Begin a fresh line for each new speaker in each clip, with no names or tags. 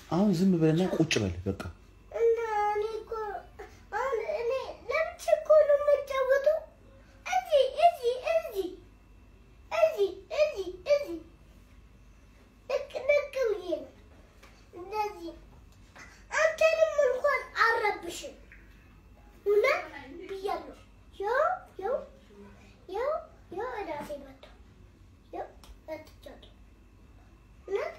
አሁን ዝም ብለና ቁጭ በል በቃ።
እና እኔ እኮ አሁን እኔ ለብቻ እኮ ነው የምጫወተው። እዚህ እዚህ እዚህ እዚህ እዚህ እዚህ ልክ ልክ ብዬ ነው እንደዚህ። አንተንም እንኳን አረብሽም እውነት ብያለሁ። ያው ያው ያው ያው እራሴ መጣሁ። ያው መጥቻለሁ እውነት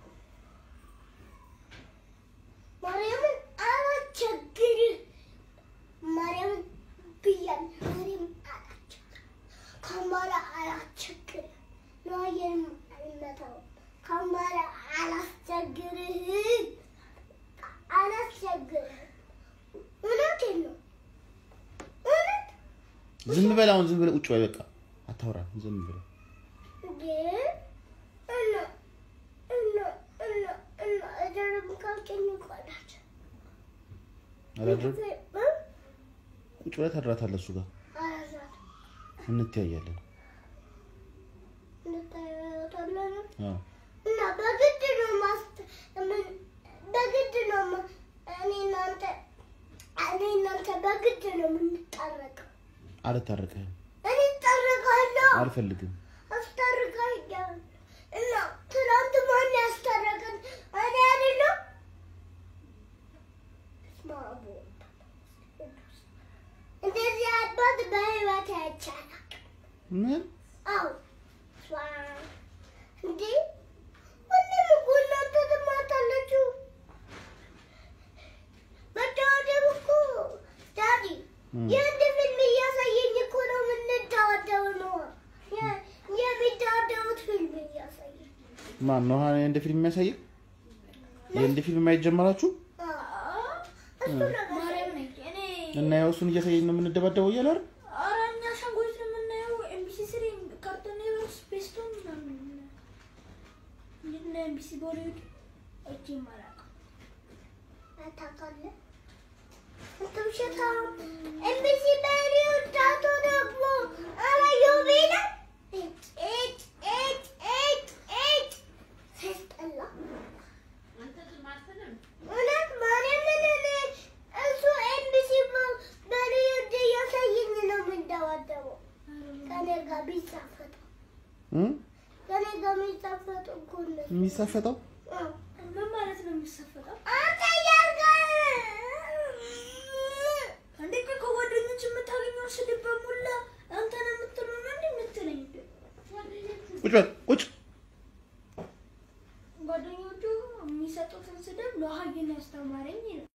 ማርያምን አላስቸግርህ። ማርያምን ብያለሁ። ማርያምን አላስቸግርህ። ከአማራ አላስቸግርህ። ነዋየንም አልመታውም። ከአማራ አላስቸግርህ። አላስቸግርህ። እውነቴን ነው። እውነት
ዝም በል አሁን ዝም ብለህ ቁጭ በል በቃ። አታውራ ዝም ብለህ
ግን እና እና እና እና እደርም ካልከኝ ይቆላል።
አላድርም። ቁጭ ብለህ ታድራታለህ እሱ ጋር እንተያያለን። አዎ
እና በግድ ነው ማስተ ምን- በግድ ነው ማ- እኔ እናንተ እኔ እናንተ በግድ ነው የምንጣረቀው።
አልታረቅህም።
እኔ እጣረቃለሁ፣
አልፈልግም።
አስታርቃለሁ። እና ትናንት ማን ያስታረቀን? እኔ አይደለም። በስመ አብ ወወልድ ወመንፈስ ቅዱስ። እንደዚህ አባት በህይወት አይቻልም።
ምን
አዎ ስማ፣ እንዴ ሁሌም እኮ እናንተ ትማታላችሁ። መደባደብ እኮ ዳዲ
እም።
የህንድ ፊልም እያሳየኝ እኮ ነው የምንደባደብ ነው። የ- የሚደባደቡት ፊልም እያሳየኝ
ማን ነው ሀ- እንደ ፊልም የሚያሳየው? የእንደ ፊልም ማየት ጀመራችሁ?
አዎ፣ እሱ ነገር
ማርያም ነኝ እኔ
እና ያው እሱን እያሳየኝ ነው የምንደባደበው እያለ አይደል?
ኧረ እኛ አሻንጉሊት ነው የምናየው። ኤምቢሲ ስሪ ካርቶን ኔትወርክ ስፔስቶን ምናምን ነው የምናየው። እንዴት ነው ኤምቢሲ ቦሊውድ እጅ ይመራል።
ታውቃለህ? አንተ ውሸታም። ኤምቢሲ በሬው ዳቶ ደግሞ አላየሁም ይላል። ኤጭ ኤጭ ኤጭ ኤጭ ኤጭ ሲያስጠላ። እውነት ማርያምን እኔ እሱ ኤምቢሲ በ- በሬው እያሳየኝ ነው የምንደባደበው። ከእኔ ጋር ቢሳፈጠው
እም?
ከእኔ ጋር የሚሳፈጠው እኮ እነሱ።
የሚሳፈጠው
አዎ።
ምን ማለት ነው የሚሰፈጠው?
አንተ እያልከ-
እንዴ ቆይ ከጓደኞች የምታገኘው ስድብ በሙላ አንተ ነው የምትለው ነው እንዴ የምትለኝ?
ቁጭ በል ቁጭ
ጓደኞቹ የሚሰጡትን ስድብ ለሀይን ያስተማረኝ ይላል።